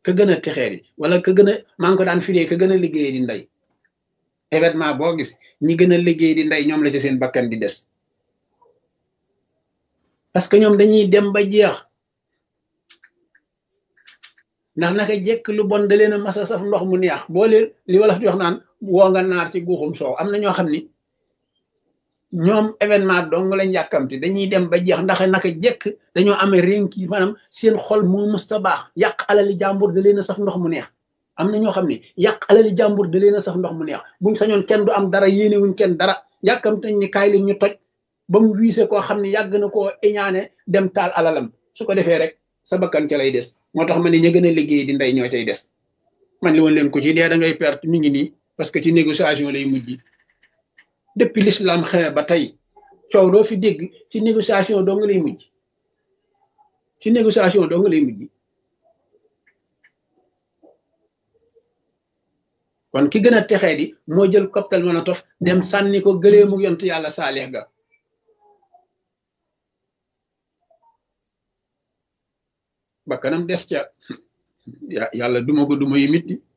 ka gën a texee di wala ka gën a maa ngi ko daan firee ka gën a liggéey di ndey événement boo gis ñi gën a liggéey di ndey ñoom la ci seen bakkan di des parce que ñoom dañuy dem ba jeex ndax naka jekk lu bon da leen a masa saf ndox mu neex boo leen li wala di wax naan woo nga naar ci guuxum soow am na ñoo xam ni ñoom événement dong lañ yàkkamti dañuy dem ba jeex ndax naka jekk dañoo amee rénki maanaam seen xol moo musta baax yàq alali jàmbur da leen a saf ndox mu neex am na ñoo xam ne yàq alali jàmbur da leen a saf ndox mu neex buñ sañoon kenn du am dara yéene wuñ kenn dara yàkkamti nañ ni kaay leen ñu toj ba mu wiise koo xam ne yàgg na koo iñaane dem taal alalam su ko defee rek sa bakkan ca lay des moo tax ma ne ña gën a liggéey di ndey ñoo cay des man li woon leen ko ci dee da ngay perte mi ngi nii parce que ci négociation lay mujj depuis l'islam xewe ba tey coow doo fi dégg ci négociation doo nga lay mujj ci négociation doo nga lay mujj kon ki gën a texee di moo jël cocktail Molotov dem sànni ko gëlee mu yont yàlla saalix ga bakkanam des ca yàlla duma ko duma yu mitti